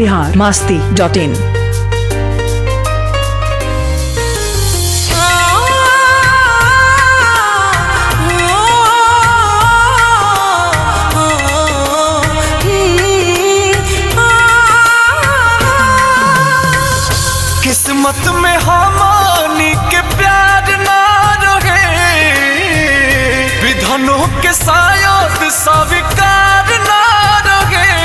Bihar Masti dot in किस्मत में हमानी के प्यार ना रहे विधनों के शायद स्वीकार ना रहे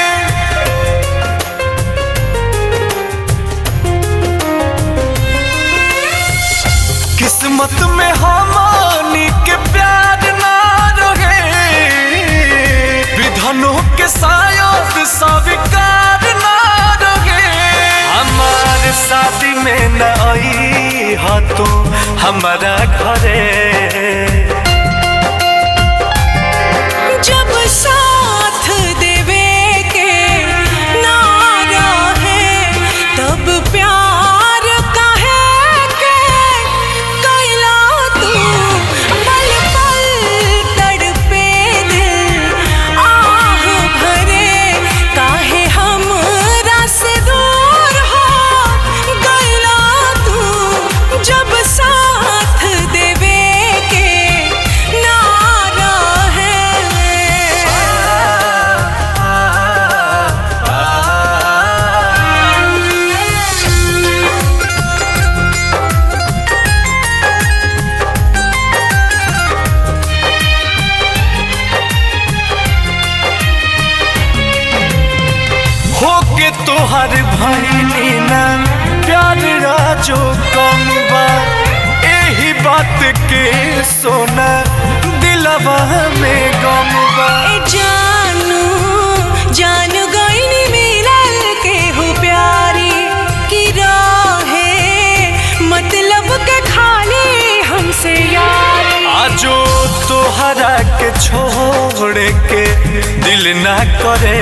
किस्मत में हमानी के प्यार ना रहे विधनों के शायद स्वीकार ना रहे हमार शादी में न आई हा तू हमारा घरे जब साथ देवे के नारा है तब प्यार काहे के कैला तू पल पल तड़पे दिल आह भरे काहे हम से दूर हो गैला तू जब साथ देवे के नारा है होके तोहर भैनी ना प्यार राजो कम बा एही बात के सोना दिलवा में गम बा ए जानू जानू गईनी मिलल के हो प्यारी की राहे मतलब के खाली हमसे यारी आजो तोहरा के छोड़ के दिल ना करे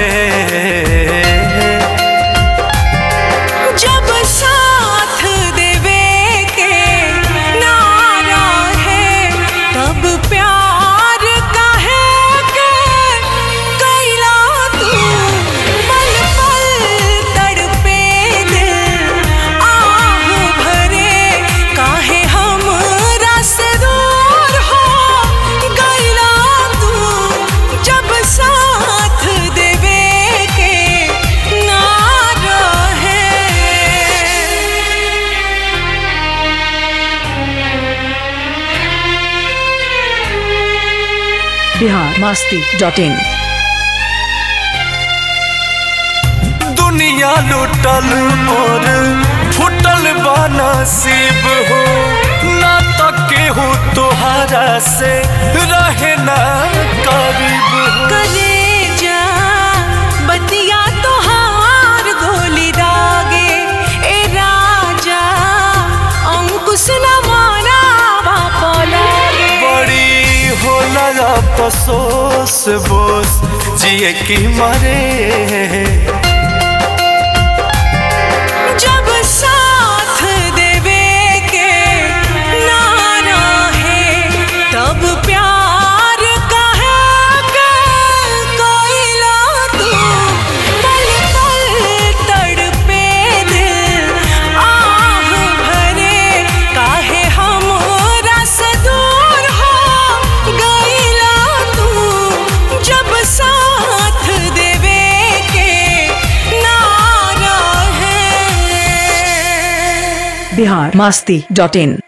जब साथ देवे के नारा है तब प्यार काहे के कैला तू पल पल तड़पे दिल आह भरे काहे हम से दूर हो गैला तू जब साथ देवे के नारा है बिहार मास्ती डॉट इन दुनिया लुटल और फुटल बनसीब हो ना तके हो तोहरा से रहे ना करीब हो कलेजा बतिया तोहार गोली दागे ए राजा अंकुश न मारा बापा लागे बड़ी होला अफसोस बोस जिए की मरे जब साथ देवे के नारा है तब प्यार काहे के कोइला तू पल पल तड़पे दिल आह भरे काहे हम से दूर हो गईला तू जब साथ देवे के नारा है बिहार मास्ती डॉट इन